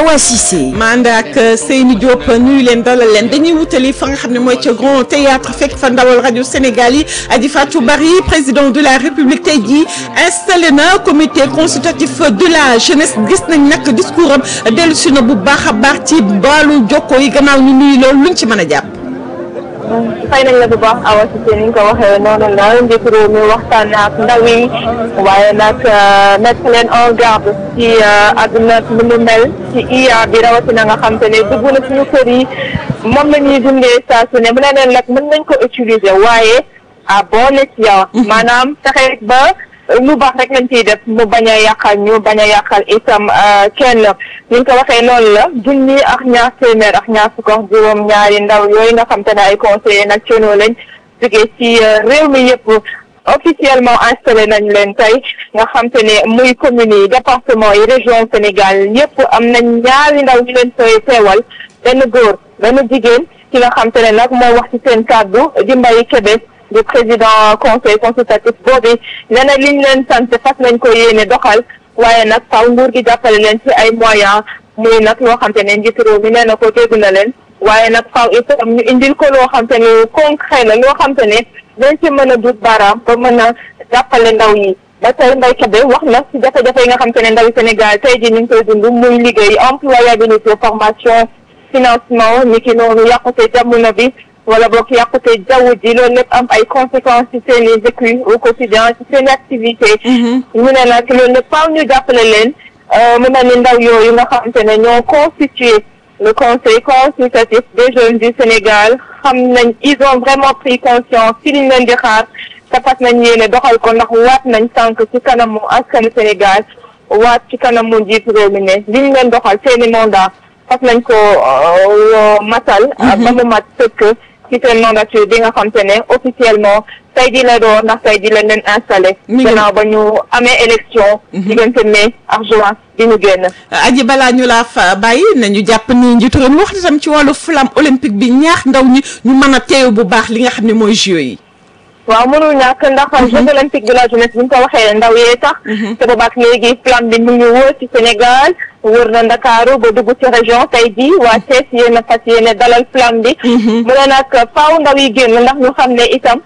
Awa Cissé. ma ànd ak Seyni Diop nuyu leen dalal leen dañuy wutali fa nga xam ne mooy ca Grand Théâtre fekk fa ndawal rajo Sénégal yi Adji Fatou Bari président de la République tey jii installé na comité consultatif de la jeunesse gis nañ nag discours am dellu si na bu baax a baax ci baalu jokko yi gannaaw ñu nuyu loolu luñ ci mën a jàpp. fay nañ la bu baax Awa Cissé ni nga ko waxee noonu la njiitu réew mi waxtaan ak ndaw yi waaye nag mettre leen en garde ci àdduna lu mu mel ci IA bi rawatina nga xam te ne dugg na suñu kër yi moom la ñuy dundee saa su ne mu ne leen nag mën nañ ko utiliser waaye à bon escient maanaam fexe ba lu baax rek lañ ciy def mu bañ a yàqal ñu bañ a yàqal itam kenn ni nga ko waxee noonu la junni ak ñaar téeméer ak ñaar fukk ak juróom ñaari ndaw yooyu nga xam te ne ay conseillers nationaux lañ jógee ci réew mi yëpp officiellement installé nañ leen tey nga xam te ne muy communes yi département yi région Sénégal yëpp am nañ ñaari ndaw ñu leen fay teewal benn góor benn jigéen ki nga xam te ne nag moo wax ci seen kàddu di Mbaye Kébé du président conseil consultatif boobu nee na liñ leen sant fas nañ ko yéene doxal waaye nag faw nguur gi jàppale leen ci ay moyens muy nag loo xam te ne njiitu réew mi nee na ko dégg na leen waaye nag faw itam ñu indil ko loo xam te ne concret la loo xam te ne dañ ci mën a dut baaraam ba mën a jàppale ndaw yi ba tey Mbaye Kébé wax na ci jafe-jafe yi nga xam te ne ndawi Sénégal tey ji ñu ngi koy dund muy liggéey employabilité formation financement ni ki noonu yàqute jamono bi wala boog yàqute jaww ji loolu lépp am ay conséquences ci seen i vécu au quotidien ci seen i activité ñu ne nag loolu lépp faaw ñu jàppale leen mu mel ni ndaw yooyu nga xamante ne ñoo constitué le conseil consultatif des jeunes du Sénégal xam nañ ils ont vraiment pris conscience ci liñ leen di xaar te fas nañ yéene doxal ko ndax waat nañ sànq ci kanamu askanu Sénégal waat ci kanamu njiitu réew mi ne liñ leen doxal seeni mandat fas nañ ko matal ba mu mat sëkk ci seen mandature bi nga xam te ne officiellement tey di la doon ndax tey di lañ leen installé gannaaw ba ñu amee élection diggante mai ak juin bi ñu génn aji balaa ñu laa fa bàyyi nañu jàpp ni njiitu réew mi wax tam ci wàllu flamme olympique bi ñaax ndaw ñi ñu mën a teew bu baax li nga xam ne mooy jeux yi waaw mënul ñàkk ndax jeux olympiques de la jeunesse bi ñu ko waxee ndaw yee tax te boobaak léegi flamme bi mu ngi wër ci Sénégal wër na Ndakaaru ba dugg ci région tey jii waa Thiès yéen a fas yéene dalal flamme bi mu ne nag faaw ndaw yi génn ndax ñu xam ne itam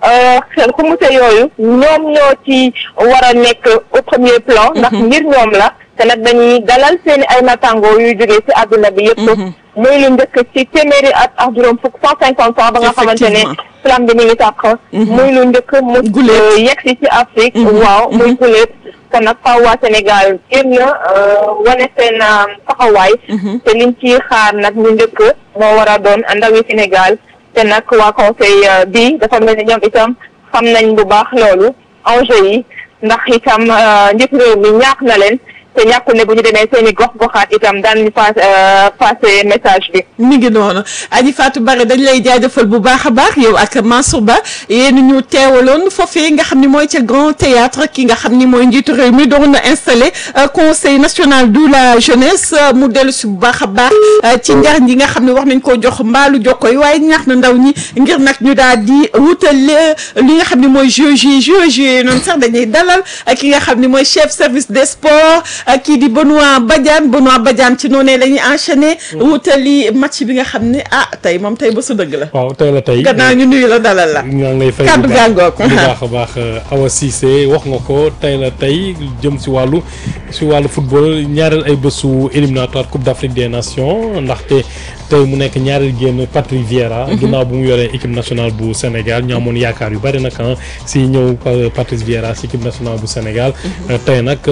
xel xumute yooyu ñoom ñoo ci war a nekk au premier plan ndax ngir ñoom la te nag dañuy dalal seeni ay natango yuy jógee ci àdduna bi yëpp muy lu njëkk ci téeméeri at ak juróom fukk cent cinquante ans ba nga xamante ne flamme bi mi ngi tàq muy lu njëkk mu yegg si ci Afrique waaw muy guléet kon nag faaw waa Sénégal génn wane seen taxawaay te liñ ci xaar nag ñu njëkk moo war a doon ndawi Sénégal te nag waa conseil bi dafa mel ni ñoom itam xam nañ bu baax loolu enjeu yi ndax itam njiitu réew mi ñaax na leen te ñàkkul ne bu ñu demee seen i gox goxaat itam daan ñu pass passé message bi. mi ngi noonu Adji Fatou Bari dañ lay jaajëfal bu baax a baax yow ak Mansour Ba yéen ñu teewaloon foofee nga xam ni mooy ca Grand Théâtre ki nga xam ni mooy njiitu réew mi doon na installé conseil national de la jeunesse mu dellu si bu baax a baax ci njariñ yi nga xam ne wax nañ koo jox mbaalu jokko yi waaye ñaax na ndaw ñi ngir nag ñu daal di wutal li nga xam ne mooy jeux yi jeux yi noonu sax dañuy dalal ki nga xam ne mooy chef service des sports. kii di Benoît Badiane Benoît Badiane ci noonu la ñuy enchaîner wutali match bi nga xam ne ah tey moom tey ba su dëgg la. waaw tey la tey gannaaw ñu nuyu la dalal la. ñaa ngi lay fay kàddu gàngoog bu baax a baax Awa Cissé wax nga ko tey la tey jëm si wàllu si wàllu football ñaareel ay bésu éliminatoire Coupe d'Afrique des Nations ndaxte tey mu nekk ñaareel génn Patrick Vieira. ginnaaw bu mu yoree équipe nationale bu Sénégal ñu amoon yaakaar yu bari nag si ñëw Patrick Vieira si équipe nationale bu Sénégal. tey nag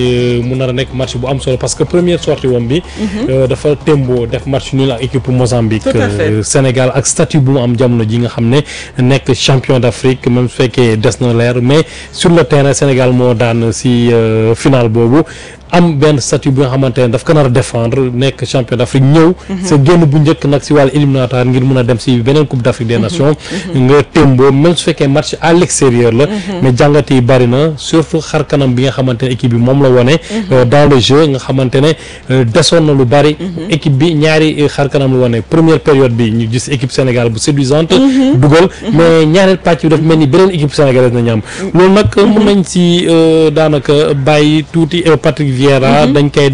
mu nar a nekk match bu am solo parce que première sortie woon bi. dafa tembo def match nul ak équipe Mozambique. Sénégal ak statut bu mu am jamono ji nga xam ne nekk champion d'Afrique même su fekkee des na leer mais sur le terrain Sénégal moo daan si final boobu. am benn statut bi nga xamante ne daf ko nar a défendre nekk champion d'Afrique ñëw sa génn bu njëkk nag si wàllu éliminatoire ngir mën a dem si beneen coupe d'Afrique des nations nga témboo même su fekkee match à l'extérieur la mais jàngat yi bari na surtout xar kanam bi nga xamante ne équipe bi moom la wone dans le jeu nga xamante ne desoon na lu bari équipe bi ñaari xar kanam la wone première période bi ñu gis équipe Sénégal bu séduisante dugal mais ñaareel pàcc bi daf mel ni beneen équipe sénégalaise nañu am loolu nag mën nañ si daanaka bàyyi tuuti Patrick Vieira dañ koy